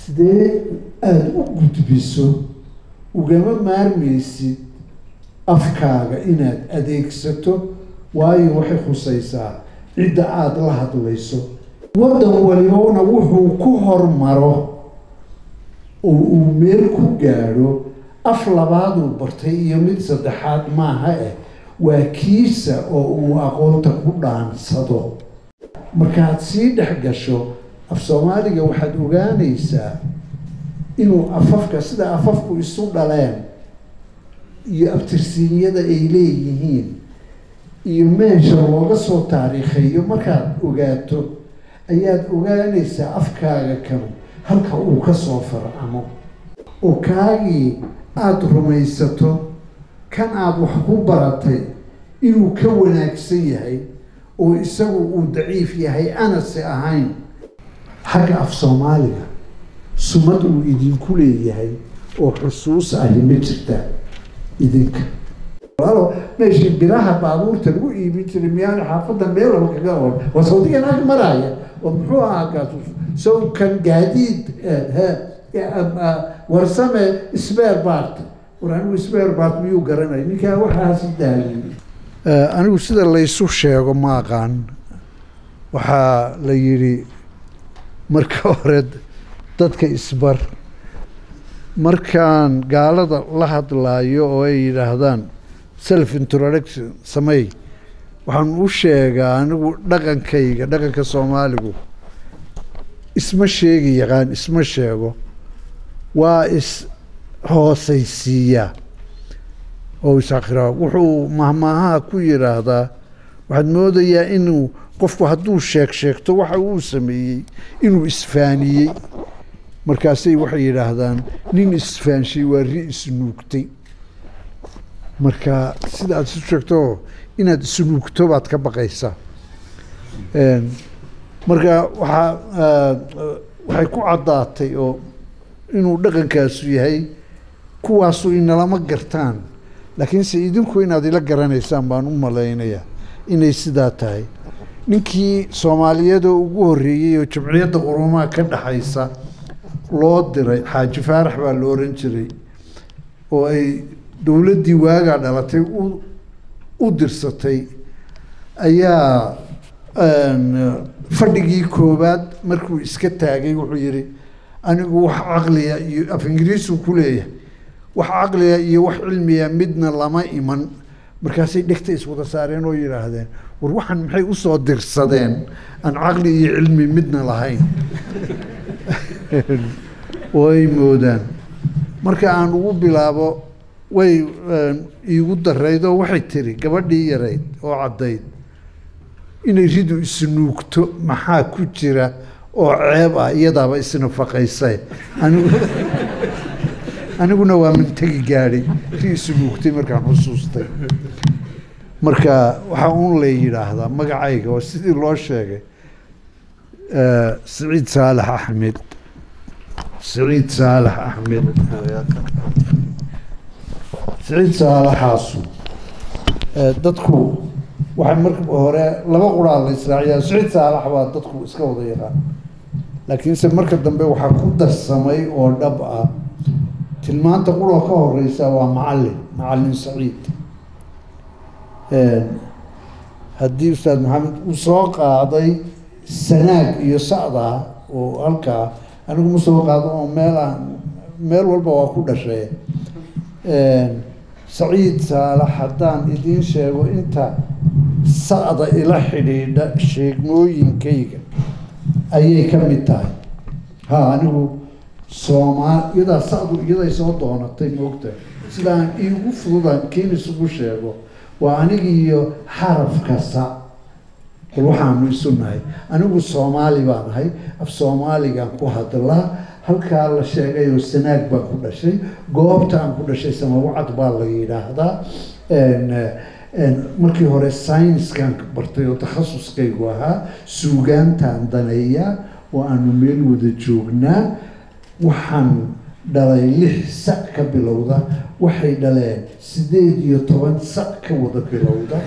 sidee aada u gudbiso ugama maarmaysid afkaaga inaad adeegsato waayo waxay khusaysaa cidda aada la hadlayso waddan walibana wuxuu ku hormaro oo uu meel ku gaadho af labaaduu bartay iyo mid saddexaad maaha eh waa kiisa oo uu aqoonta ku dhaansado markaad sii dhex gasho af soomaaliga waxaad ogaanaysaa inuu afafka sida afafku isu dhaleen iyo abtirsiinyada ay leeyihiin iyo meesha looga soo taariikheeyo markaad ogaato ayaad ogaanaysaa afkaaga kanu halka uu ka soo farcamo oo kaagii aada rumaysato kan aada wax ku baratay inuu ka wanaagsan yahay oo isagu uu daciif yahay anase ahayn xagga af soomaaliga sumad uu idinku leeyahay oo xusuus ahi ma jirtaa idinka alo meeshii biraha baabuurta lagu iibin jiray miyaana xaafadda meelaba kaga or waa sawdigan ag maraaya oo muxuu ahaa kaas sawkan gaadiid warsame sbeer bart war anigu sbeer bart miyuu garanay ninkaa waxaasi daaliy anigu sida laysu sheego ma aqaan waxaa la yidhi marka hore dadka isbar markaan gaalada la hadlaayo oo ay yidhaahdaan self introduction samey waxaan u sheegaa anigu dhaqankayga dhaqanka soomaaligu isma sheegi yaqaan isma sheego waa is hoosaysiiyaa oo isakhiraa wuxuu mahmaahaha ku yidhaahdaa waxaad moodayaa inuu qofku hadduu sheeg sheegto waxa uu sameeyey inuu isfaaniyey markaasay waxay yidhaahdaan nin isfaanshay waa ri isnuugtay marka sida aad isu sheegto inaad isnuugto baad ka baqaysaa marka waxaa waxay ku caddaatay oo inuu dhaqankaasu yahay kuwaasu inalama gartaan laakiinse idinku inaad ila garanaysaan baan u malaynayaa inay sidaa tahay ninkii soomaaliyeed oo ugu horreeyey oo jamciyadda qurumaha ka dhexaysa loo diray xaaji faarax baa la oran jiray oo ay dowladdii waagaa dhalatay u u dirsatay ayaa fadhigii koowaad markuu iska taagay wuxuu yidhi anigu wax caqliya iyo af ingiriisuu ku leeyahay wax caqliya iyo wax cilmiya midna lama iman markaasay dhegta iswada saareen oo yidhaahdeen war waxaan maxay usoo dirsadeen aan caqli iyo cilmi midna lahayn oo ay moodaan marka aan ugu bilaabo way iigu darayd oo waxay tiri gabadhii yarayd oo caddayd inay ridu isnuugto maxaa ku jira oo ceeb ah iyadaaba isnafaqaysay anigu aniguna waa mintagi gaadhay ri isnuugtay markaan xusuustay marka waxaa un lay yidhaahdaa magacayga oo sidii loo sheegay siciid saalax axmed siciid saalax axmed siciid saalaxaasu dadku waxay marka hore laba quraa la israaciyaa siciid saalax baa dadku iska wada yaqaan laakiinse marka dambe waxaa ku darsamay oo dhab ah tilmaanta quroo ka horeysa waa macallin macallin saciid haddii ustaad maxamed uu soo qaaday sanaag iyo sacdaa oo halkaa anigu ma soo qaado oo meelaan meel walba waa ku dhashay saciid saalax haddaan idiin sheego inta sacda ila xidhiidha sheegmooyinkayga ayay ka mid tahay ha anigu soomaal iyadaa sacdu iyaday soo doonatay moogtahay sidaan iigu fududaan kiin isugu sheego waa anigiiyo xarafka sa bal waxaanu isu nahay anigu soomaali baan ahay af soomaaligaan ku hadlaa halkaa la sheegayoo sanaag baan ku dhashay goobta aan ku dhashay samawacad baa la yidhaahdaa markii hore syniskan bartay oo takhasuskaygu ahaa suugaantaan daneeya oo aanu meel wada joognaa waxaan dhalay lix sac ka bilowda waxay dhaleen sideed iyo toban sac ka wada bilowda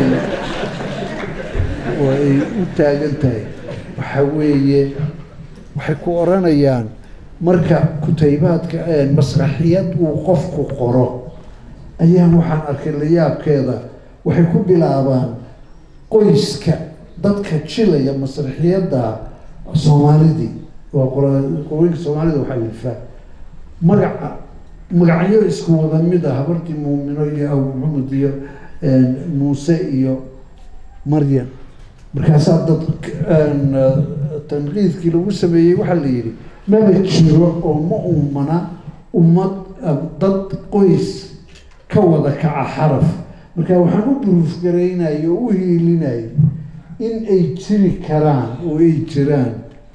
oo ay u taagan tahay waxa weeye waxay ku odhanayaan marka kutaybaadka masraxiyad uu qofku qoro ayaan waxaan arkay layaabkeeda waxay ku bilaabaan qoyska dadka jilaya masraxiyadda soomaalidii waa qolooyinka soomaalida waxaa ilfaa magaca magacyo isku wada mid ah habartii muumino iyo abu maxamed iyo muuse iyo maryam markaasaa dad tanqiidkii lagu sameeyey waxaa la yidhi maba jiro oo ma uumana ummad dad qoys ka wada kaca xaraf marka waxaan u buruufgaraynaya oo u hiilinaya in ay jiri karaan oo ay jiraan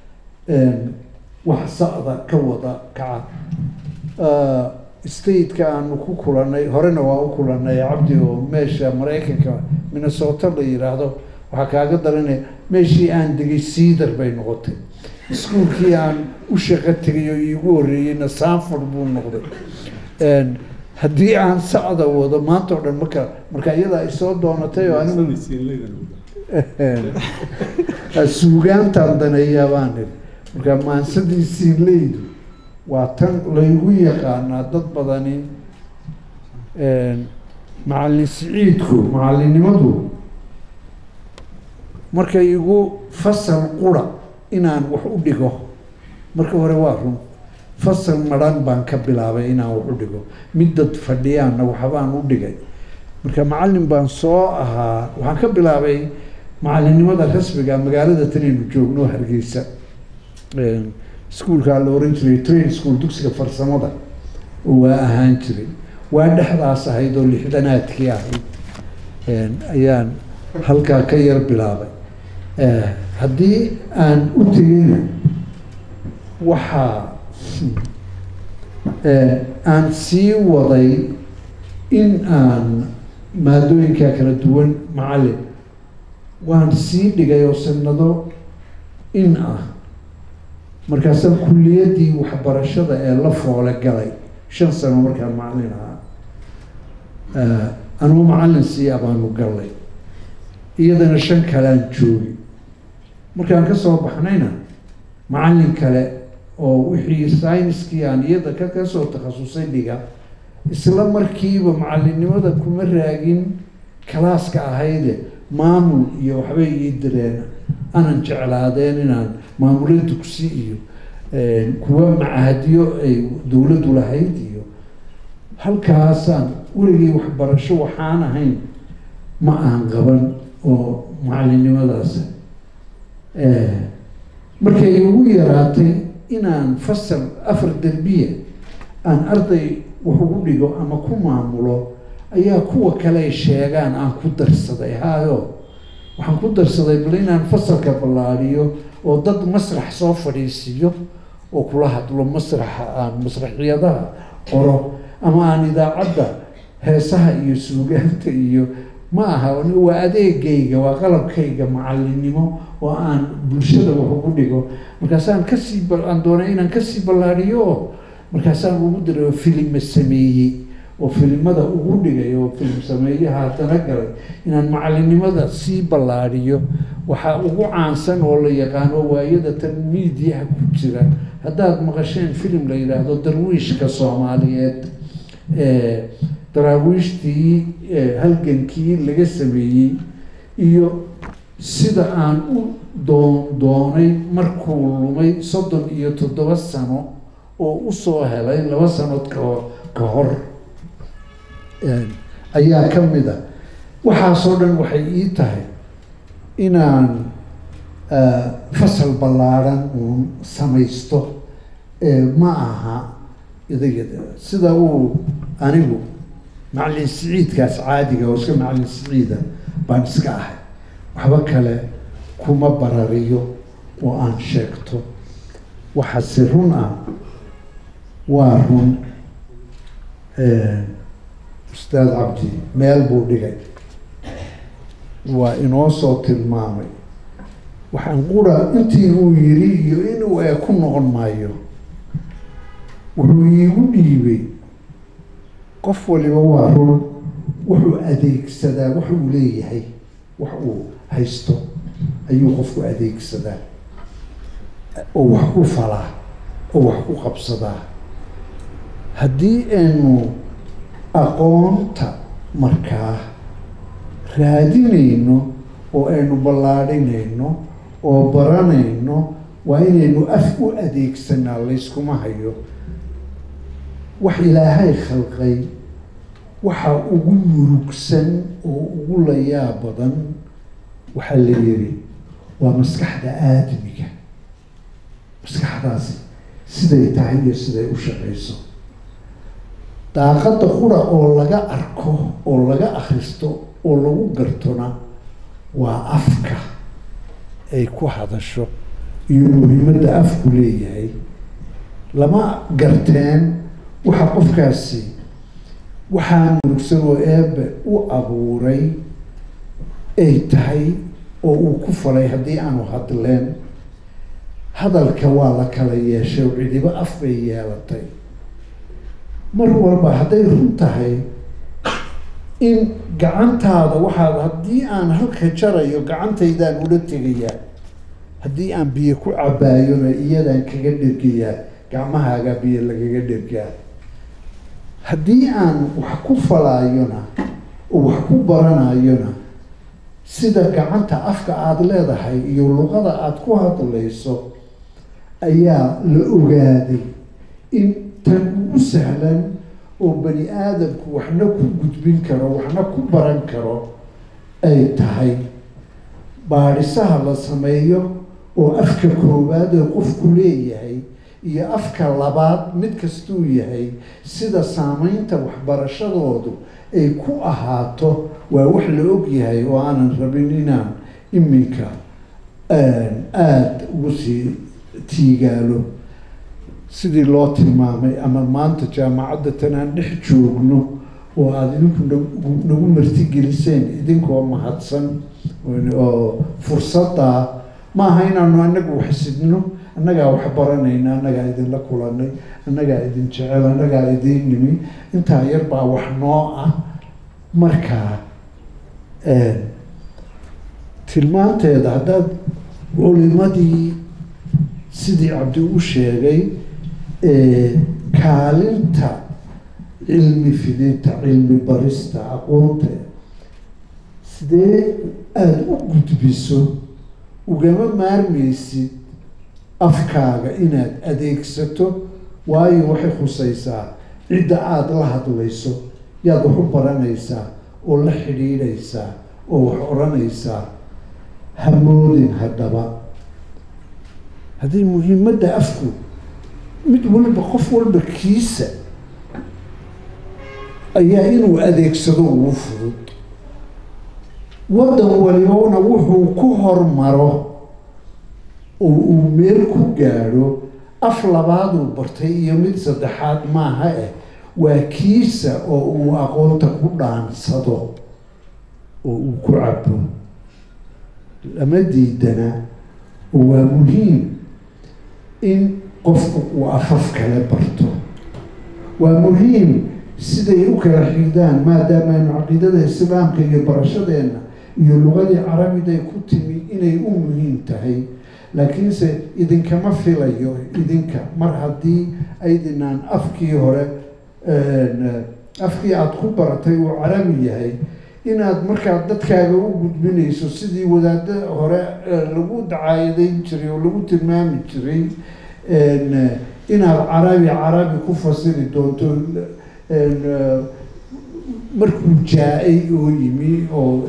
wax sa'da ka wada kaca stateka aanu ku kulanay horena waa u kulanay cabdi oo meesha maraykanka minnesota la yidhaahdo waxaa kaaga daranaya meeshii aan degay cedar bay noqotay iskuolkii aan u shaqo tegay oo iigu horreeyeyna sanford buu noqday haddii aan sacda wado maanta o dhan marka marka iyadaa isoo doonatay oo anigu suugaantaan daneeyaa baan iri marka maansadii siinleydu waa tan laygu yaqaanaa dad badani macallin siciidku macallinnimadu markay igu fasal qura inaan wax u dhigo marka hore waa run fasal madhan baan ka bilaabay inaan wax u dhigo mid dad fadhiyaanna waxbaan u dhigay marka macallin baan soo ahaa waxaan ka bilaabay macallinnimada rasmiga magaalada tanaynu joogno hargeysa iskuolkaa la oran jiray train school dugsiga farsamada oo waa ahaan jiray waa dhexdaas ahayd oo lixdanaadkii ahayd ayaan halkaa ka yar bilaabay haddii aan u tegeyna waxaa aan sii waday in aan maadooyinkaa kala duwan macallin waan sii dhigay oo sanado in ah markaasaan kulliyaddii waxbarashada ee la foole galay shan sano markaan macallin ahaa anugu macallin sii abaanu gallay iyadana shan kalean joogi markaan ka soo baxnayna macallin kale oo wixii syniskii aan iyada ka kasoo takhasusay dhiga isla markiiba macallinnimada kuma raagin kalaaska ahayde maamul iyo waxbay ii direen anan jeclaadeen inaan maamula dugsi iyo kuwa macahadyo ay dowladdu lahayd iyo halkaasaan weligii waxbarasho waxaan ahayn ma aan qaban oo macallinnimadaas markay igu yaraatay inaan fasal afar derbiya aan arday wax ugu dhigo ama ku maamulo ayaa kuwa kale ay sheegaan aan ku darsaday hayo waxaan ku darsaday bal inaan fasalka ballaadhiyo oo dad masrax soo fadhiisiiyo oo kula hadlo masraxa aan masraxiyadaha qoro ama aan idaacadda heesaha iyo suugaanta iyo ma aha waa adeegayga waa qalabkayga macallinnimo oo aan bulshada wax ugu dhigo markaasaan kasii aan doonay inaan kasii ballaadhiyo oo markaasaan ugu diray oo filima sameeyey oo filimada ugu dhigay oo filim sameeyaha haddana galay inaan macallinnimada sii ballaadhiyo waxaa ugu caansan oo la yaqaano waayada tan miidiyaha ku jira haddaad maqasheen filim la yidhaahdo darwiishka soomaaliyeed daraawiishtii halgankii laga sameeyey iyo sida aan u doon doonay markuu lumay soddon iyo toddoba sano oo usoo helay laba sanood kao ka hor ayaa ka mid a waxaasoo dhan waxay ii tahay inaan fasal ballaadhan uun samaysto ma aha idagada sida uu anigu macallin siciidkaas caadiga oo iska macallin siciida baan iska ahay waxba kale kuma barariyo oo aan sheegto waxaase run ah waa run ustaad cabdi meel buu dhigay waa inoo soo tilmaamay waxaan qura intii uu yiri iyo inuu ee ku noqon maayo wuxuu iigu dhiibay qof waliba waa run wuxuu adeegsadaa wax uu leeyahay wax uu haysto ayuu qofku adeegsadaa oo wax ku falaa oo wax ku qabsadaa haddii aynu aqoonta markaa raadinayno oo aynu ballaadhinayno oo baranayno waa inaynu af u adeegsanaa layskuma hayo wax ilaahay khalqay waxa ugu murugsan oo ugu layaa badan waxaa la yidhi waa maskaxda aadamiga maskaxdaasi siday tahay iyo siday u shaqayso daaqadda qura oo laga arko oo laga akhristo oo lagu gartona waa afka ay ku hadasho iyo muhiimadda afku leeyahay lama garteen waxa qofkaasi waxaa murugsan oo eebe u abuuray ay tahay oo uu ku falay haddii aanu hadleen hadalka waa la kala yeeshay oo cidibo af bay yeelatay mar walba hadday run tahay in gacantaada waxaad haddii aan halka jarayo gacantaydaan ula tegayaa haddii aan biyo ku cabaayona iyadaan kaga dhergayaa gacmahaagaa biyo lagaga dhergaa haddii aan wax ku falaayona oo wax ku baranayona sida gacanta afka aada leedahay iyo luqada aada ku hadlayso ayaa la ogaaday in tan ugu sahlan oo bani aadamku waxna ku gudbin karo waxna ku baran karo ay tahay baadhisaha la sameeyo oo afka koowaad ee qofku leeyahay iyo afka labaad mid kastuu yahay sida saameynta waxbarashadoodu ay ku ahaato waa wax la og yahay oo aanan rabin inaan iminka aada ugu sii tiigaalo sidii loo tilmaamay ama maanta jaamacadda tan aan dhex joogno oo aada idinku nagu nagu martigeliseen idinkoo mahadsan oo fursaddaa ma aha inaanu anagu waxsidno annagaa wax baranayna annagaa idinla kulanay annagaa idin jecel annagaa idiin nimi intaa yar baa wax noo ah markaa tilmaanteeda haddaad culimadii sidii cabdi u sheegay kaalinta cilmi fidinta cilmi barista aqoonta sidee aada u gudbiso ugama maarmaysid afkaaga inaad adeegsato waayo waxay khusaysaa cidda aada la hadlayso yaad wax u baranaysaa oo la xidhiidhaysaa oo wax odhanaysaa hamoodin haddaba haddii muhiimadda afku mid walba qof walba kiisa ayaa inuu adeegsado ugu fudud waddan walibona wuxuu ku hormaro oo uu meel ku gaadho af labaaduu bartay iyo mid saddexaad maaha eh waa kiisa oo uu aqoonta ku dhaansado oo uu ku cabo lama diidana oo waa muhiim in qofku uu afaf kale barto waa muhiim siday u kala xigdaan maadaamaaynu caqiidada islaamka iyo barashadeenna iyo lugadii carabiday ku timi inay u muhiim tahay laakiinse idinkama filayo idinka mar haddii aydinaan afkii hore afkii aada ku baratay uu carabi yahay inaad markaa dadkaaga u gudbinayso sidii wadaada hore lagu dacaayadeyn jiray oo lagu tilmaami jiray inaad carabi carabi ku fasiri doonto markuu jaa-ay oo yimi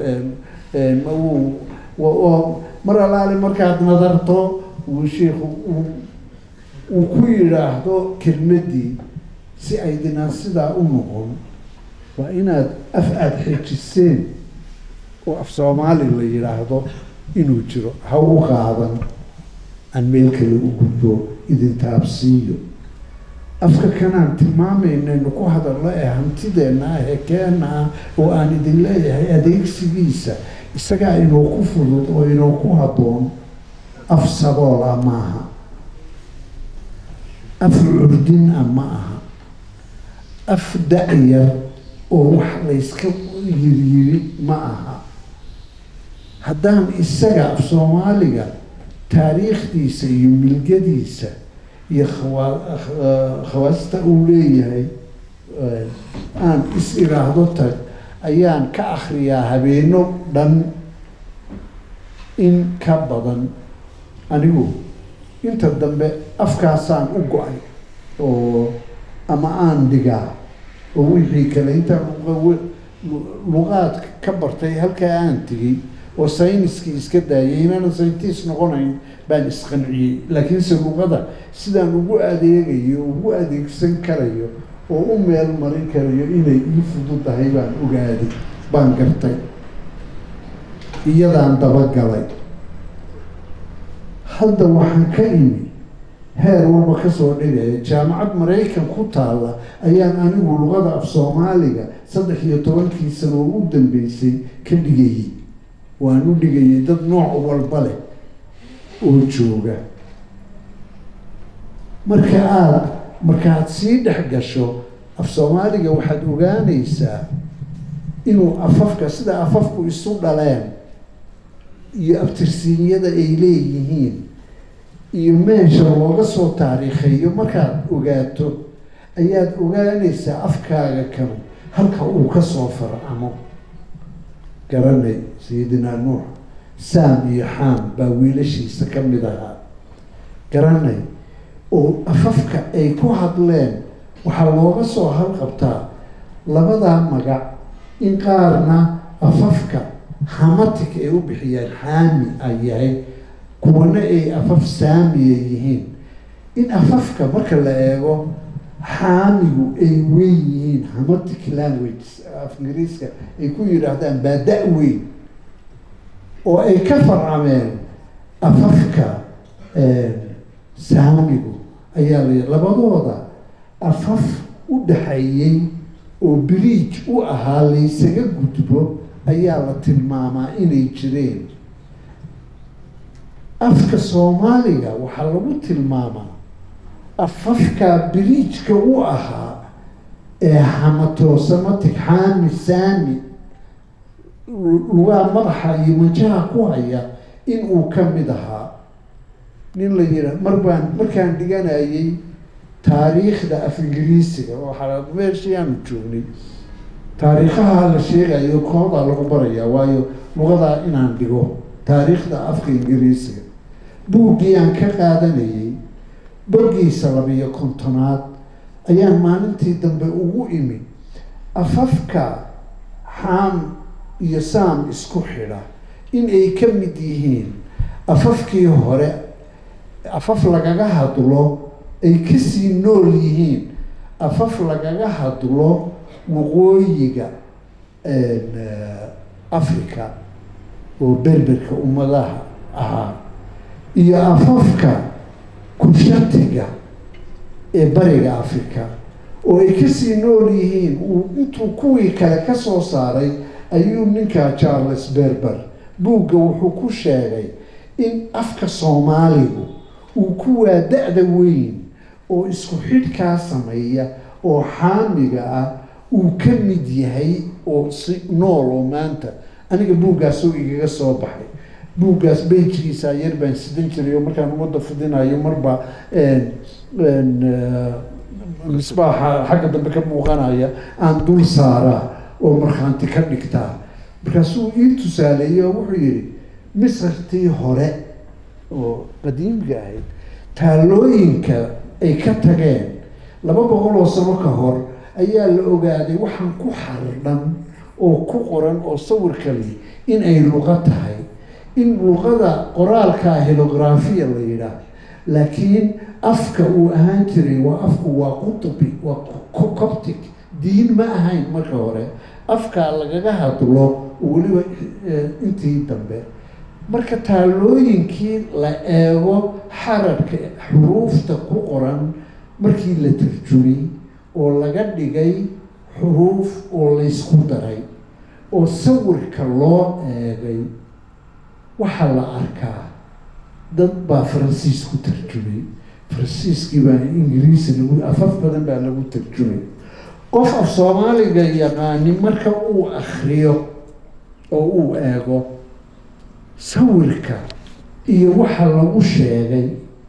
oo oo mar alaale markaad nadarto uu shiikhu uu ku yidhaahdo kelmaddii si aydinaan sidaa u noqon waa inaad af aada xejiseen oo af soomaali la yidhaahdo inuu jiro ha u qaadan aan meel kale u gudbo idin taabsiiyo afka kanaan tilmaameynaynu ku hadalno ee hantideenna ah ee keena ah oo aan idin leeyahay adeegsigiisa isagaa inuu ku fudud oo inuu ku habboon af sabool ah maaha af curdin ah ma aha af da-yar oo wax layska yiryiri ma aha haddaan isaga af soomaaliga taariikhdiisa iyo milgadiisa iyo khawa- khawaasta uu leeyahay aan is iraahdo tag ayaan ka akhriyaa habeeno dhan in ka badan anigu inta dambe afkaasaan u go-ay oo ama aan dhigaa oo wixii kale intaan luqaad ka bartay halkaa aan tegey oo sayniskii iska daayay inaanan sayintiis noqonayn baan isqanciyey laakiinse luqada sidaan ugu adeegayo ugu adeegsan karayo oo u meel marin karayo inay ii fududahay baan ogaaday baan gartay iyadaan dabagalay hadda waxaan ka imi heer walba kasoo dhigaya jaamacad maraykan ku taalla ayaan anigu luqada af soomaaliga saddex iyo tobankii sano oo u dambeysay ka dhigayay waan u dhigayay dad nooc walba leh oo jooga marka aada markaad sii dhex gasho af soomaaliga waxaad ogaanaysaa inuu afafka sida afafku isu dhaleen iyo abtirsiinyada ay leeyihiin iyo meesha looga soo taariikheeyo markaad ogaato ayaad ogaanaysaa afkaaga kanu halka uu kasoo farcamo garanay sayidinaa nuux saam iyo xaam baa wiilashiisa ka mid ahaa garanay oo afafka ay ku hadleen waxaa looga soo halqabtaa labadaa magac in qaarna afafka hamatic ay u bixiyaan xaami ay yahay kuwana ay afaf saamiya yihiin in afafka marka la eego xaamigu ay weyn yihiin hamatic language af ingiriiska ay ku yidhaahdaan baada weyn oo ay ka farcameen afafka saamigu ayaa la labadooda afaf u dhaxeeyey oo biriij u ahaa laysaga gudbo ayaa la tilmaamaa inay jireen afka soomaaliga waxaa lagu tilmaamaa afafkaa biriijka u ahaa ee hamatosamatic xaami saami lugaa madaxa iyo manjaha ku haya in uu ka mid ahaa nin la yidha mar baan markaan dhiganayay taariikhda af ingiriisiga waxaa meeshii aanu joognay taariikhaha la sheegayo koodaa lagu barayaa waayo lugadaa inaan dhigo taariikhda afka ingiriisiga buuggii aan ka qaadanayay bogiisa labiyo kontonaad ayaan maalintii dambe ugu imi afafka xaam iyo saam isku xidha in ay ka mid yihiin afafkii hore afaf lagaga hadlo ay kasii nool yihiin afaf lagaga hadlo waqooyiga africa oo berberka ummadaha ahaa iyo afafka kushatiga ee bariga africa oo ay kasii nool yihiin uu intuu kuwii kale ka soo saaray ayuu ninkaa charles berber buugga wuxuu ku sheegay in afka soomaaligu uu kuwaa da-da weyn oo isku xidhkaa sameeya oo xaamiga ah uu ka mid yahay oo si nool oo maanta aniga buuggaasoo igaga soo baxay buuggaas beyjkiisa yar baan sidan jiray oo markaan ummadda fidinayo marba misbaaxa xagga dambe ka muuqanaya aan dul saaraa oo markhaanti ka dhigtaa markaasuu ii tusaaleeyey oo wuxuu yihi misrtii hore oo qadiimka ahayd taalooyinka ay ka tageen laba boqol oo sano ka hor ayaa la ogaaday waxaan ku xardhan oo ku qoran oo sawirkali in ay luqo tahay in luqada qoraalkaa helographiya la yidhaah laakiin afka uu ahaan jiray waa afku waa qutubi waa coptic diin ma ahayn marka hore afkaa lagaga hadlo weliba intii dambe marka taalooyinkii la eego xararka xuruufta ku qoran markii la tarjumay oo laga dhigay xuruuf oo laysku daray oo sawirka loo eegay waxaa la arkaa dad baa faransiis ku tarjumay faransiiskii baa ingiriisi lagu afaf badan baa lagu tarjumay qof af soomaaliga yaqaani marka uu akriyo oo uu eego sawirka iyo waxa lagu sheegay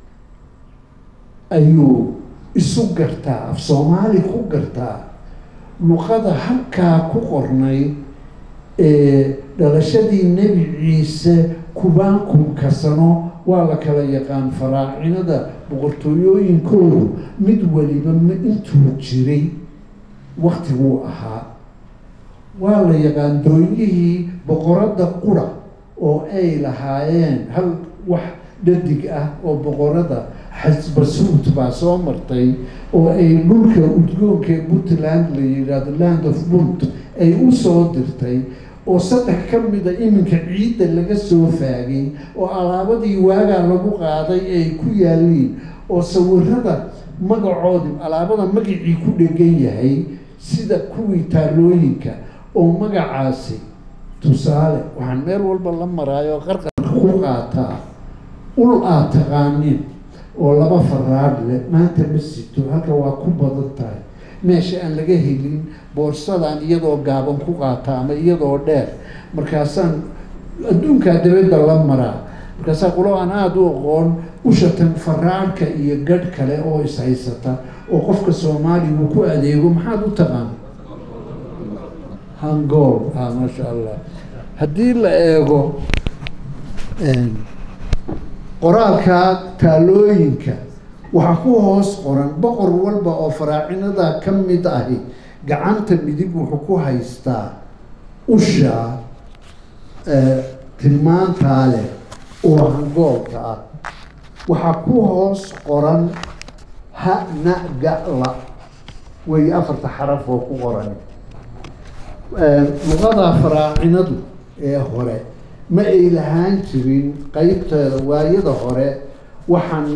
ayuu isu gartaa af soomaali ku gartaa luqada halkaa ku qornay ee dhalashadii nebi ciise kubaankumka sano waa la kala yaqaan faraacinada boqortooyooyinkoodu mid waliba ma intuu jiray waktiguu ahaa waa la yaqaan doonyihii boqoradda qura oo ay lahaayeen hal wax dhadig ah oo boqorada xasbasuut baa soo martay oo ay dhulka udgoonka ee puntland la yidhaahdo land of bunt ay u soo dirtay oo saddex ka mida iminka ciidda laga soo faagay oo alaabadii waagaa lagu qaaday ay ku yaaliin oo sawirada magacoodii alaabada magacii ku dhegan yahay sida kuwii taalooyinka oo magacaasi tusaale waxaan meel walba la maraayo qarqarka ku qaataa ul aad taqaanin oo laba faraadh leh maanta ma sito halka waa ku badan tahay meesha aan laga helin boorsadaan iyadoo gaaban ku qaata ama iyadoo dheer markaasaan adduunkaa dabadda la maraa markaasaa qulo aan aada u aqoon ushatan faraadhka iyo gadh kale oo ishaysata oo qofka soomaaligu ku adeego maxaad u taqaana hangool ah maasha allah haddii la eego qoraalka taalooyinka waxaa ku hoos qoran boqor walba oo faraacinada ka mid ahi gacanta midig wuxuu ku haystaa usha tilmaantaa leh oo hangoolka ah waxaa ku hoos qoran ha na ga la way afarta xaraf oo ku qoran luqada faraacinadu ee hore ma ay lahaan jirin qeybteeda waayada hore waxaan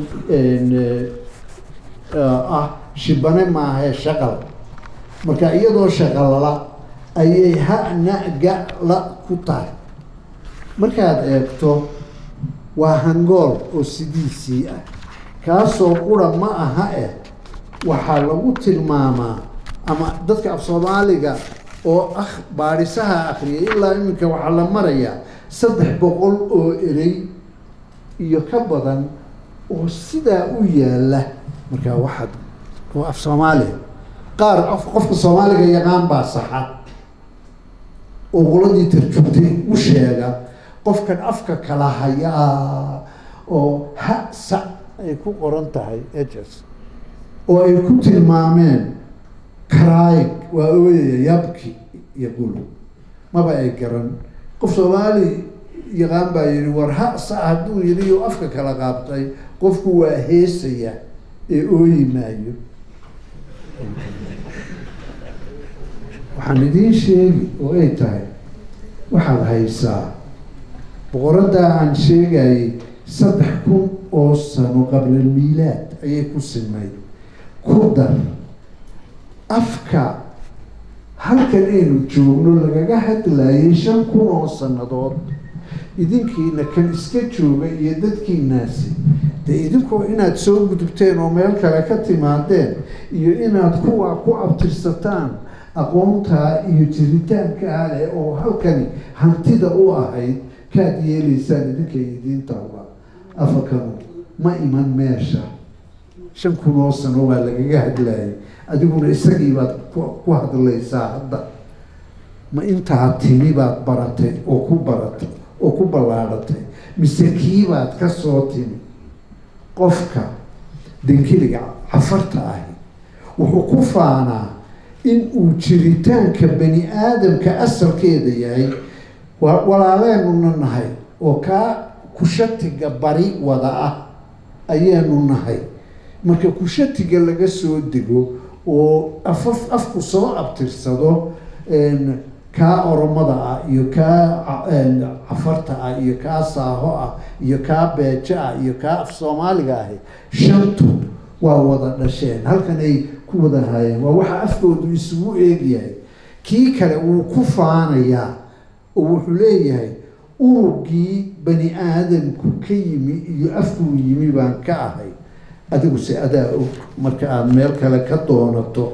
ah shibane maahae shaqal marka iyadoo shaqalla ayay ha-na ga-la ku tahay markaad eegto waa hangool oo sidiisii ah kaasoo qura ma aha eh waxaa lagu tilmaamaa ama dadka af soomaaliga oo ah baadhisaha akriyay ilaa iminka waxaa la marayaa saddex boqol oo erey iyo ka badan oo sidaa u yaala markaa waxaad oo af soomaaliya qaar qofka soomaaliga yaqaan baa saxa oo qoladii tarjubtay u sheega qofkan afka kala hayaa oo ha sa ay ku qoran tahay hs oo ay ku tilmaameen karaayig waa ooyaya yabki iyo gulu maba ay garan qof soomaali yaqaan baa yihi war ha sa hadduu yidhi oo afka kala qaabtay qofku waa heesaya ee ooyi maayo waxaan idiin sheegi oo ay tahay waxaad haysaa boqoraddaa aan sheegayay saddex kun oo sano qabla miilaad ayay ku simayd ku dar afka halkan aynu joogno lagaga hadlayay shan kun oo sannadood idinkiina kan iska jooga iyo dadkiinaasi dee idinkoo inaad soo gudubteen oo meel kale ka timaadeen iyo inaad kuwa ku abtirsataan aqoontaa iyo jiritaankaa leh oo halkani hantida u ahayd kaad yeelaysaan idinkay idiintaba afakanu ma iman meesha shan kun oo sano waa lagaga hadlayay adiguna isagii baad ku hadlaysaa hadda ma intaa timi baad baratay oo ku baratay oo ku ballaadhatay mise kiibaad ka soo timi qofka dankiliga cafarta ahi wuxuu ku faanaa in uu jiritaanka bani aadamka asalkeeda yahay walaaleenuna nahay oo kaa kushatiga bari wada ah ayaanu nahay marka kushatiga laga soo dego oo afaf afku soo abtirsado kaa oromada ah iyo kaa cafarta ah iyo kaa saaho ah iyo kaa beejo ah iyo kaa af soomaaliga ahi shantu waa wada dhasheen halkan ay ku wada haayeen waa waxa afkoodu isugu eegyahay kii kale wuu ku faanayaa oo wuxuu leeyahay urugii bani aadamku ka yimi iyo afkuu yimi baan ka ahay adiguse adaa og marka aada meel kale ka doonato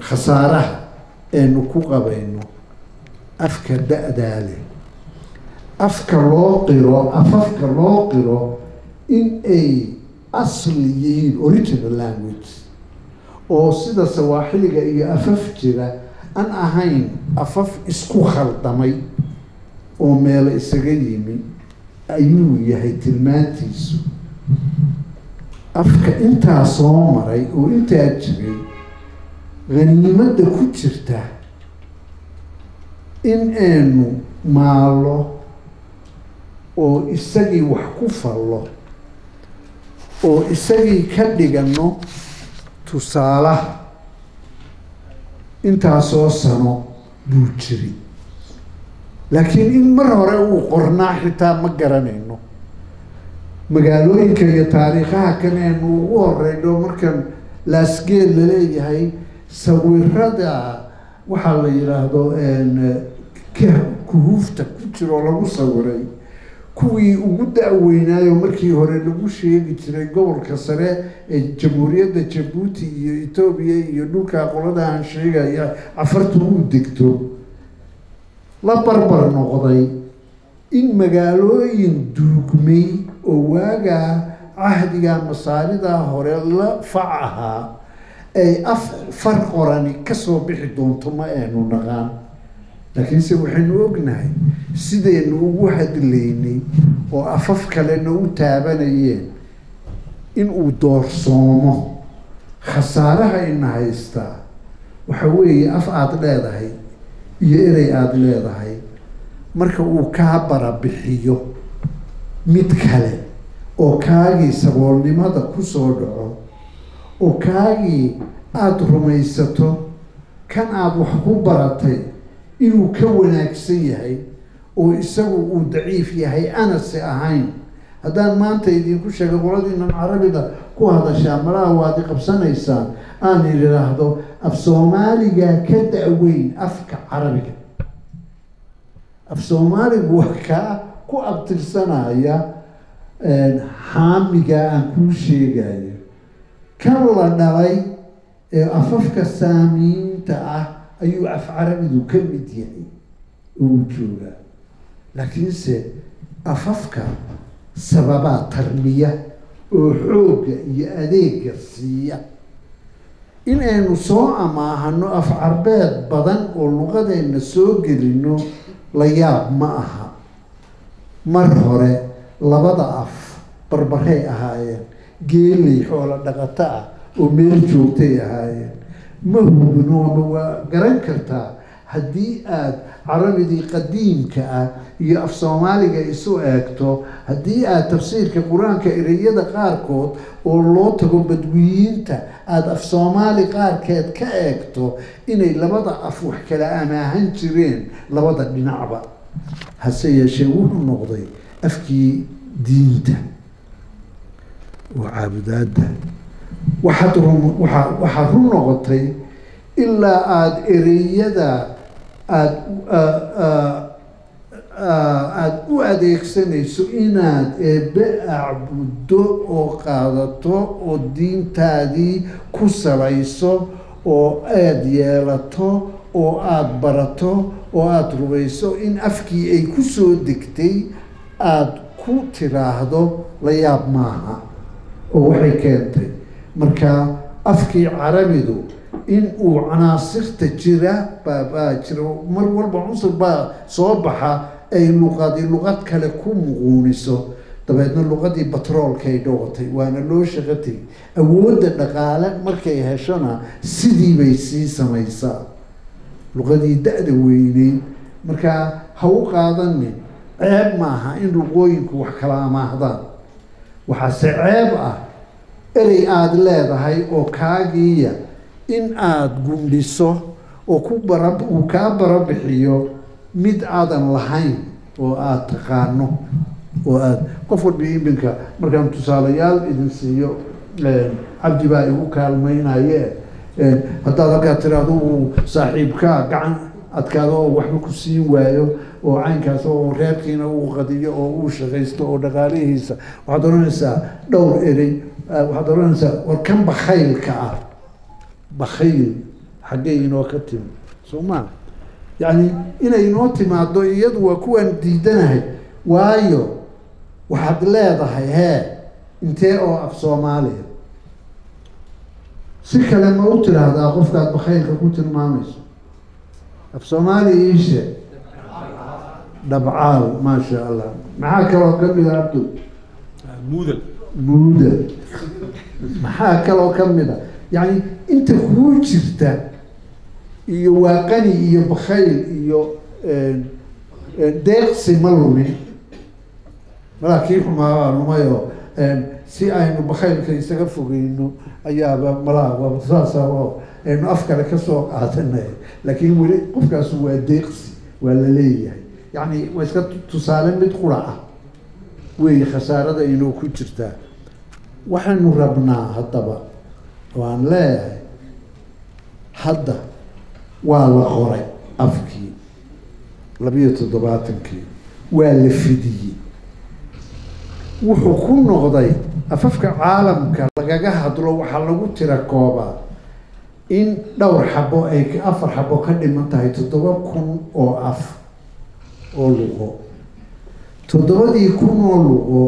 khasaaraha eenu ku qabayno afka da-daa leh afka loo qiro afafka loo qiro in ay asli yihiin original language oo sida sawaaxiliga iyo afaf jira aan ahayn afaf isku khaldamay oo meelo isaga yimi ayuu yahay tilmaantiisu afka intaa soo maray oo intaa jiray haniimadda ku jirta in aynu maalo oo isagii wax ku fallo oo isagii ka dhigano tusaalaha intaasoo sano buu jiri laakiin in mar hore uu qornaa xitaa ma garanayno magaalooyinka iyo taariikhaha kan aynu ugu horeyno markan laasgeel laleeyahay sawirada waxaa la yidhaahdo kuhuufta ku jiroo lagu sawiray kuwii ugu da-weynaayo markii hore lagu sheegi jiray gobolka sare ee jamhuuriyadda jabuuti iyo etoobiya iyo dhulkaa qoladahan sheegaya cafartu uu degto la barbar noqday in magaalooyin duugmay oo waagaa cahdiga masaaridaa hore la fac ahaa ay af far qorani kasoo bixi doonto ma aynu naqaan laakiinse waxaynu ognahay sidaynu ugu hadlaynay oo afaf kalena u taabanayeen in uu doorsoomo khasaaraha ina haystaa waxa weeye af aada leedahay iyo erey aada leedahay marka uu kaa barabixiyo mid kale oo kaagii saboolnimada kusoo dhaco oo kaagii aada rumaysato kan aada wax ku baratay inuu ka wanaagsan yahay oo isagu uu daciif yahay anase ahayn haddaan maanta idinku sheegay qoladiinan carabida ku hadashaa malaha waad i qabsanaysaan aan idhaahdo af soomaaliga ka da-weyn afka carabiga af soomaaligu waa kaa ku abtirsanaya xaamiga aan kuu sheegayo kan la dhalay ee afafka saamiinta ah ayuu af carabidu ka mid yahay uu joogaa laakiinse afafka sababaa tarmiya oo xoogga iyo adeega siiya in aynu soo amaahano af carbeed badan oo luqadeenna soo gelino la yaab ma aha mar hore labada af barbaray ahaayeen geelay xoolo dhaqato ah oo meel joogtay ahaayeen ma hubinooma waa garan kartaa haddii aada carabidii qadiimka ah iyo af soomaaliga isu eegto haddii aada tafsiirka qur-aanka ereyada qaarkood oo loo tago badwiyiinta aada af soomaali qaarkeed ka eegto inay labada af wax kala amaahan jireen labada dhinacba hase yeeshee wuxuu noqday afkii diinta oo caabudaadda waxaad rum waaa waxaa run noqotay ilaa aada ereyada aada aada u adeegsanayso inaad eebbe acbuddo oo qaadato oo diintaadii ku salayso oo aada yeelato oo aada barato oo aada rubayso in afkii ay ku soo degtay aada ku tiraahdo la yaab maaha oo waxay keentay marka afkii carabidu in uu canaasirta jira baabaa jira mar walba cunsur baa soo baxa ay luqadi luqad kale ku muquuniso dabeedna luqadii batroolkaay dhowatay waana loo shaqo tegay awoodda dhaqaale markay heshona sidii bay sii samaysaa luqadii da-da weyneyd markaa ha u qaadanin ceeb maaha in luqooyinku wax kala amaahdaan waxaase ceeb ah erey aada leedahay oo kaagiiya in aada gundhiso oo ku bara uu kaa barabixiyo mid aadan lahayn oo aada taqaano oo aada qof walba iminka markaan tusaalayaal idin siiyo cabdi baa igu kaalmaynaye haddaad halkaa tiraahdo uu saaxiibkaa gacan adkaado oo waxba ku siin waayo oo caynkaas oo reerkiina uu qadiyo oo uu shaqaysto oo dhaqaalihiisa waxaad odhanaysaa dhowr erey waxaad odhanaysaa war kan bakhaylka ah bakhayl xaggee inoo ka timi soo maa yacni inay inoo timaado iyadu waa kuwaan diidanahay waayo waxaad leedahay hee intee oo af soomaaliya si kale ma u tiraahdaa qofkaad bakhaylka ku tilmaamayso af soomaaliya iishe dhabcaal maasha allah maxaa kaloo kamid a abdu muudal muuda maxaa kaloo kamid a yacni inta kuu jirta iyo waaqani iyo bakhayl iyo deeqsi ma lumin malaa kii xumaa lumayoo si aynu bakhaylka isaga fogeyno ayaaba malaa saasa oo aynu af kale kasoo qaadanay laakiin weli qofkaasu waa deeqsi waa la leeyahay yacni waa iska tusaale mid qura ah weeye khasaarada inuu ku jirtaa waxaynu rabnaa haddaba waan leeyahay hadda waa la qoray afkii labiyo toddobaatankii waa la fidiyey wuxuu ku noqday afafka caalamka lagaga hadlo waxaa lagu tira koobaa in dhowr xabo ay afar xabo ka dhiman tahay toddoba kun oo af oo luqo toddobadii kun oo luqo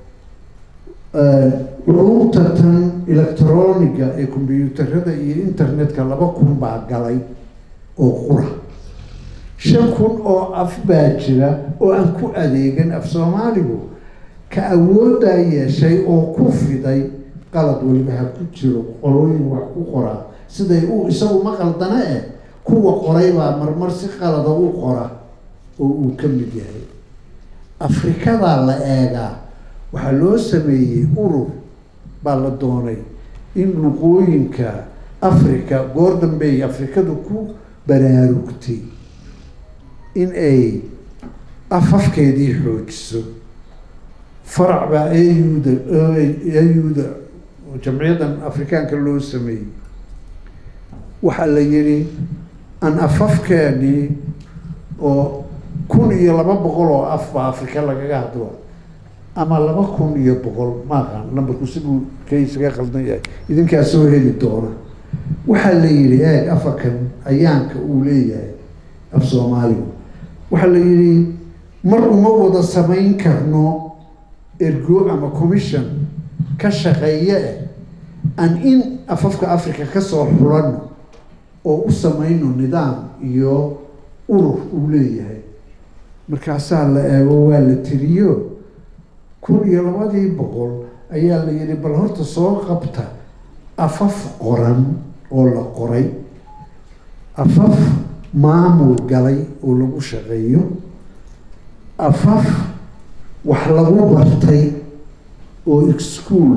culumta tan electroniga ee combyuutarada iyo internetka laba kun baa galay oo qura shan kun oo af baa jira oo aan ku adeegan af soomaaligu ka awooddaa yeeshay oo ku fiday qalad weliba ha ku jiro qolooyin wax ku qoraa siday u isagu ma qaldana eh kuwa qoray baa marmar si qalada u qora oo uu ka mid yahay afrikadaa la eegaa waxaa loo sameeyey urur baa la doonay in luqooyinka africa goor dambey afrikadu ku baraarugtay in ay afafkeedii xoojiso farac baa auda auda jamciyaddan afrikaanka loo sameeyey waxaa la yihi aan afafkeenii oo kun iyo laba boqol oo af baa afrika lagaga hadlo ama laba kun iyo boqol maaqaan lambarku siduu ka isaga qaldan yahay idinkaa soo heli doona waxaa la yihi eeg afakan ayaanka uu leeyahay af soomaaligu waxaa la yihi mar uma wada samayn karno ergo ama commission ka shaqeeye eh aan in afafka africa kasoo xulano oo u samayno nidaam iyo urur uu leeyahay markaasaa la eego waa la tiriyo kun iyo labadii boqol ayaa la yihi bal horta soo qabta afaf qoran oo la qoray afaf maamul galay oo lagu shaqeeyo afaf wax lagu bartay oo ischool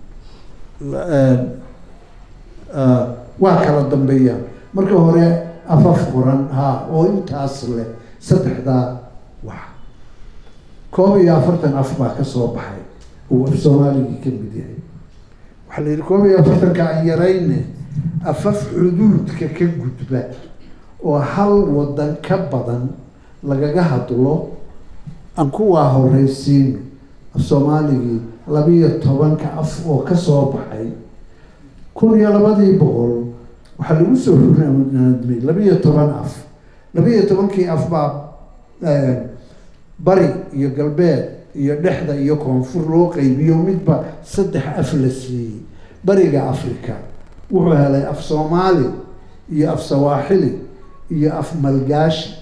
waa kala dambeeya marka hore afaf qoran ha oo intaas leh saddexdaa wax koob iyo afartan af baa kasoo baxay uu af soomaaligii ka mid yahay waxaa la yihi koob iyo afartanka aan yarayne afaf xuduudka ka gudba oo hal wadan ka badan lagaga hadlo aan kuwaa horeysiino af soomaaligii labiyo tobanka af oo kasoo baxay kun iyo labadii boqol waxaa lagu soo naadmay labiyo toban af labiyo tobankii af baa bari iyo galbeed iyo dhexda iyo koonfur loo qeybiyo midba saddex af la siiyey bariga africa wuxuu helay af soomaali iyo af sawaaxili iyo af malgaashi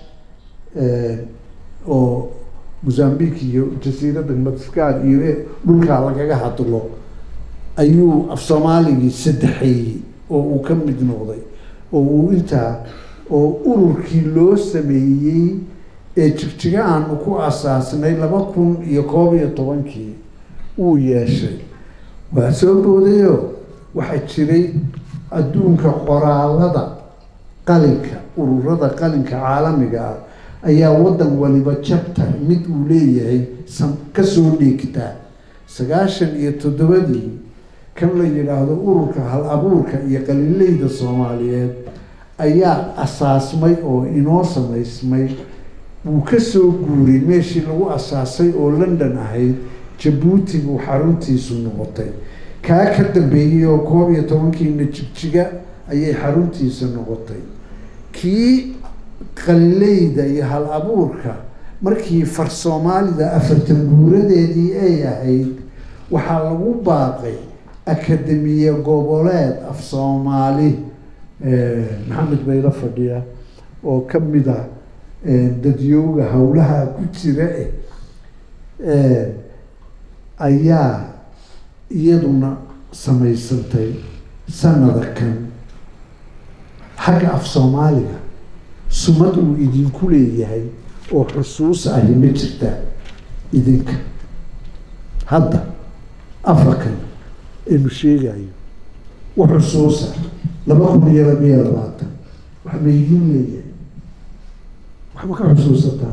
oo mozambique iyo jasiiradda madagaskar iyo dhulkaa lagaga hadlo ayuu af soomaaligii saddexeeyey oo uu ka mid noqday oo uu intaa oo ururkii loo sameeyey ee jigjiga aanu ku asaasnay laba kun iyo koob iyo tobankii uu yeeshay waa soo boodayo waxaa jiray adduunka qoraalada qalinka ururada qalinka caalamiga ah ayaa waddan waliba jabtar mid uu leeyahay sam kasoo dhiigtaa sagaashan iyo toddobadii kan la yidhaahdo ururka hal abuurka iyo qalileyda soomaaliyeed ayaa asaasmay oo inoo samaysmay wuu kasoo guuray meeshii lagu asaasay oo london ahayd jabuuti buu xaruntiisu noqotay kaa ka dambeeyey oo koob iyo tobankiina jigjiga ayay xaruntiisa noqotay kii qalileyda iyo hal abuurka markii far soomaalida afartan guuradeedii ay ahayd waxaa lagu baaqay akademiye goboleed af soomaali maxamed bayla fadhiya oo ka mid a dadyooga howlaha ku jira eh ayaa iyaduna samaysantay sanada kan xagga af soomaaliga sumad uu idinku leeyahay oo xusuus ahi ma jirtaa idinka hadda afarkan aynu sheegayo wa xusuusa laba kun iyo labiyo labaatan wax ma idiin leeyahay waxma ka xusuusataa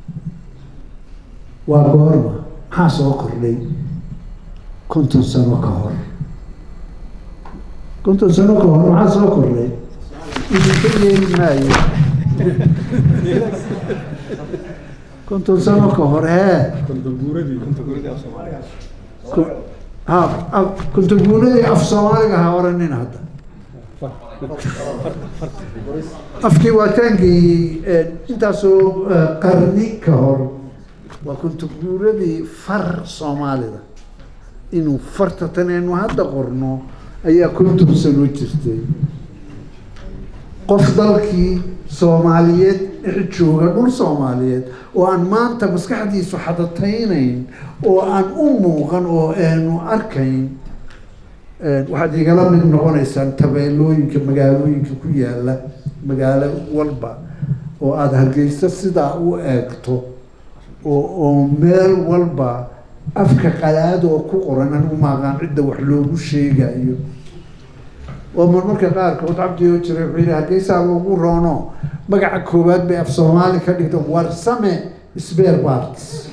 waa goorma maxaa soo kordhay konton sano ka hor konton sano ka hor maxaa soo kordhay idinka yeeli maayo konton sano ka hor hee ha kontaguuradii af soomaaliga ha oranin hadda afkii waa taangeeyey intaasoo qarni ka hor waa kontaguuradii far soomaalida inuu farta tanaynu hadda qorno ayaa konton sano jirtay qof dalkii soomaaliyeed dhex jooga dhul soomaaliyeed oo aan maanta maskaxdiisu xadataynayn oo aan u muuqan oo aanu arkayn waxaad igala mid noqonaysaan tabeelooyinka magaalooyinka ku yaala magaalo walba oo aada hargeysa sidaa u eegto oo oo meel walba afka qalaad oo ku qoran anigu maaqaan cidda wax loogu sheegayo oo marmarka qaarkood cabdioo jiray wuxuu yidhi hargeysaa ugu roono magaca koowaad bay af soomaali ka dhigto warsame sbeer parts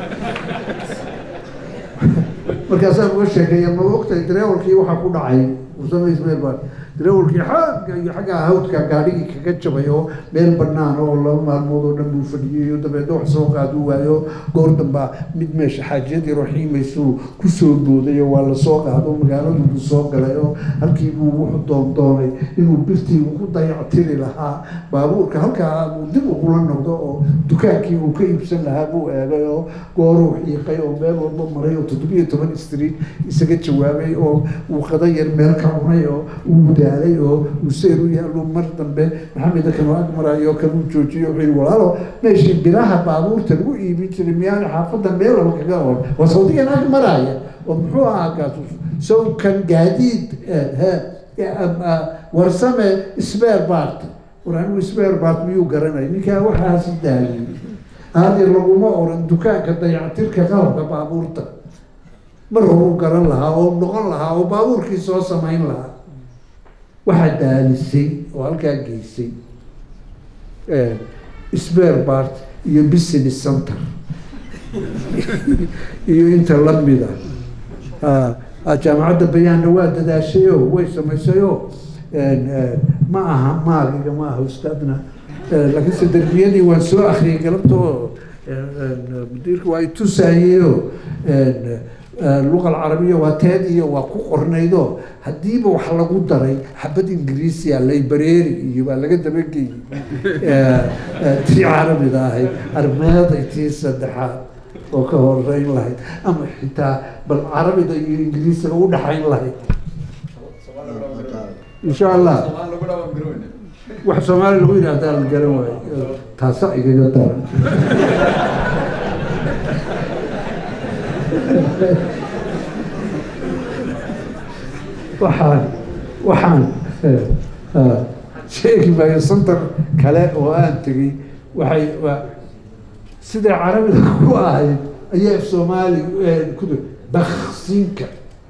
markaasaan uga sheekeeya ma ogtahay dareewalkii waxaa ku dhacay warsame sbeer part dareewalkii xagga iyo xagga hawdka gaadhigii kaga jabay oo meel banaan oo laba maalmood oo dhan buu fadhiyey oo dabeedna wax soo qaadu waayo goor dambaa mid meesha xaajiyadii raxiimaysuu kusoo booday oo waa lasoo qaado magaaladu buu soo galay oo halkii buu wuxuu doondoonay inuu birtii ku dayactiri lahaa baabuurka halkaa uu dib ugula noqdo oo dukaankii uu ka iibsan lahaa buu eegay oo gooruu xiiqay oo meel walba maray oo toddobiyo toban street isaga jawaabay oo uu qada yar meel ka cunay oo uu daalay oo uu seer u yaallo mar dambe maxamed kanoo ag marayo kanuu joojiyo wuxuu yihi walaalo meeshii biraha baabuurta lagu iibin jiray miyaana xaafadda meel laba kaga or waa sawdigan ag maraya oo muxuu ahaa kaas sow kan gaadiid warsame sbeer bart war anigu sbeer bart miyuu garanay ninkaa waxaasi daayay hadir laguma oran dukaanka dayactirka qalabka baabuurta mar horuu garan lahaa oo noqon lahaa oo baabuurkii soo samayn lahaa waxaa daalisay oo halkaa geysay sbeer bart iyo business center iyo inta lamida jaamacadda bayaanna waa dadaashayoo way samaysayoo ma aha maagiga ma aha ustaadna laakiinse derbiyadii waan soo akriyay galabta oo mudiirka waa itusaayeo luqa alcarabiya waa teed iyo waa ku qornaydo haddiiba wax lagu daray xabad ingiriisiya laybareeri iyo baa laga dabageeyey tii carabida ahayd armeeday tii saddexaad oo ka horeyn lahayd ama xitaa bal carabida iyo ingiriisiga u dhaxayn lahayd insha allah wax soomaali lagu yidhahdaa la garan waayo taasa igaga daran waxaan waxaan sheegi maayo santar kale oo aan tegey waxay siday carabida ku ahayd ayaa af soomaali ku baksinka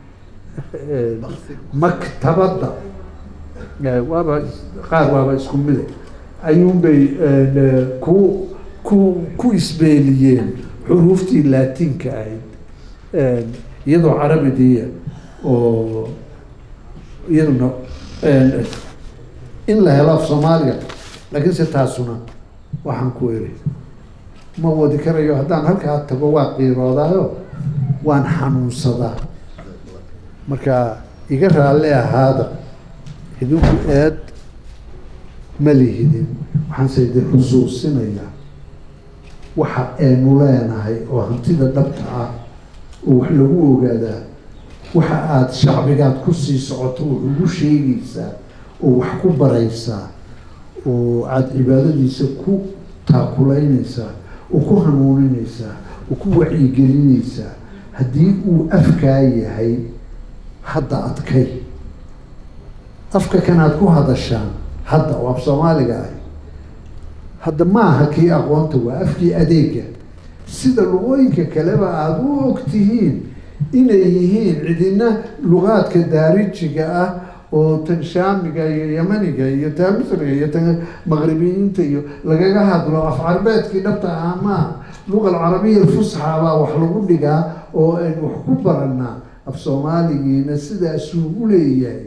maktabadda waaba qaar waaba isku mide ayuunbay ku ku ku isbeeliyeen xuruuftii laatinka ahayd iyadoo carabidiya oo iyaduna in la helo af soomaaliga laakiinse taasuna waxaan ku eri ma wadi karayo haddaan halkaa tago waa qiiroodaayo waan xanuunsadaa marka iga raalle ahaada idinku eed ma lihidin waxaanse idin xusuusinayaa waxa aynu leenahay oo hantida dhabta ah oo wax lagu ogaadaa waxa aada shacbigaad ku sii socoto oo ugu sheegaysaa oo wax ku baraysaa oo aada cibaadadiisa ku taakulaynaysaa oo ku hanuuninaysaa oo ku wacyigelinaysaa haddii uu afkaa yahay hadda adkay afka kan aad ku hadashaan hadda oo af soomaaliga ahi hadda ma aha kii aqoonta waa afkii adeega sida luqooyinka kaleba aada u og tihiin inay yihiin cidina luqaadka daarijiga ah oo tan shaamiga iyo yamaniga iyo taa misriga iyo tan maqribiyiinta iyo lagaga hadlo af carbeedkii dhabta ah maaha luqa alcarabiya alfusxa baa wax lagu dhigaa oo aynu wax ku baranaa af soomaaligiina sidaasuu u leeyahay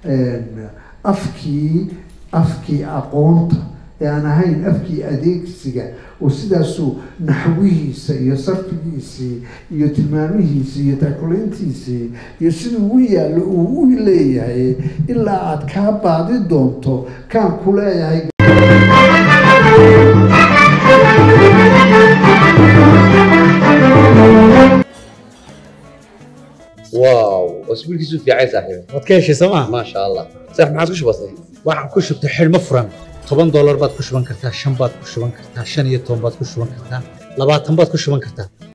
afkii afkii aqoonta ee aan ahayn afkii adeegsiga oo sidaasuu naxwihiisa iyo sarfigiisii iyo tilmaamihiisii iyo taakulayntiisii iyo siduu u yaallo uu u leeyahay ilaa aada kaa baadi doonto kaan ku leeyahay واو اسبوعك في عين صاحبي waad ka heshay sooma ما شاء الله صح ما عادش بسيط waxaan ku shubtay xidhmo furan toban doolar baad ku shuban kartaa shan baad ku shuban kartaa shan iyo toban baad ku shuban kartaa labaatan baad ku shuban kartaa